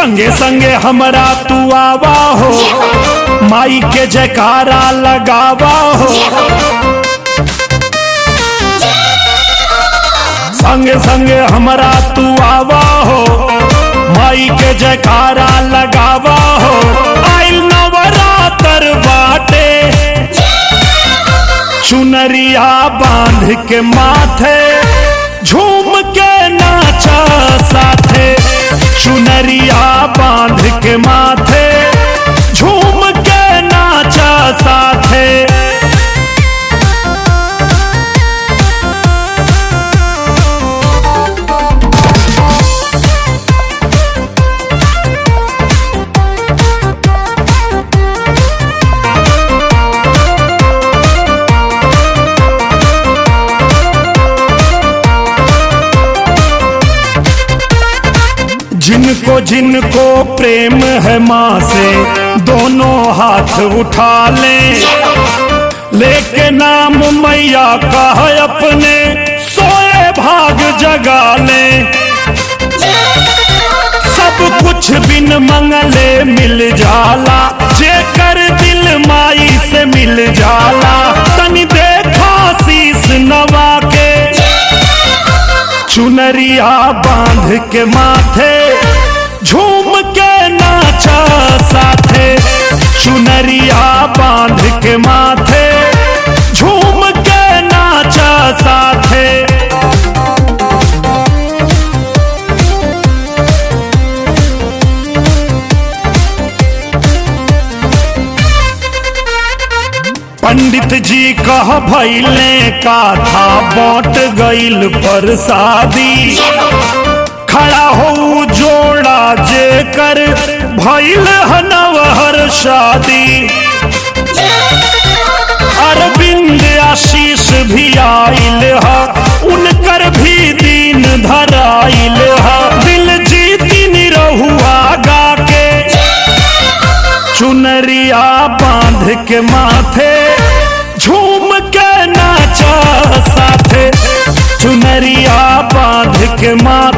संगे संगे हमरा तू आवा हो माई के जयकारा लगावा हो संगे संगे हमरा तू आवा हो माई के जयकारा लगावा हो आइल नवरात्र बाटे चुनरिया बांध के माथे झूम के नाचा साथे चुनरिया बांध के माथे झूम के नाचा साथे जिनको जिनको प्रेम है माँ से दोनों हाथ उठा लें लेके नाम मैया का है अपने सोए भाग जगा लें सब कुछ बिन मंगले मिल जाला जे कर दिल माई से मिल जाला तनी देखा शीस नवा के चुनरिया बांध के माथे झूम के नाचा साथे चुनरिया बांध के माथे झूम के नाचा साथे पंडित जी कह भैले का था बट गईल पर शादी खड़ा हो जोड़ा जे कर भैल हनवहर शादी अरविंद आशीष भी आइल हा उनकर भी दीन धराइल हा दिल जीती निरहुआ गा के चुनरिया बांध के माथे झूम के नाचा साथे चुनरिया बांध के माथे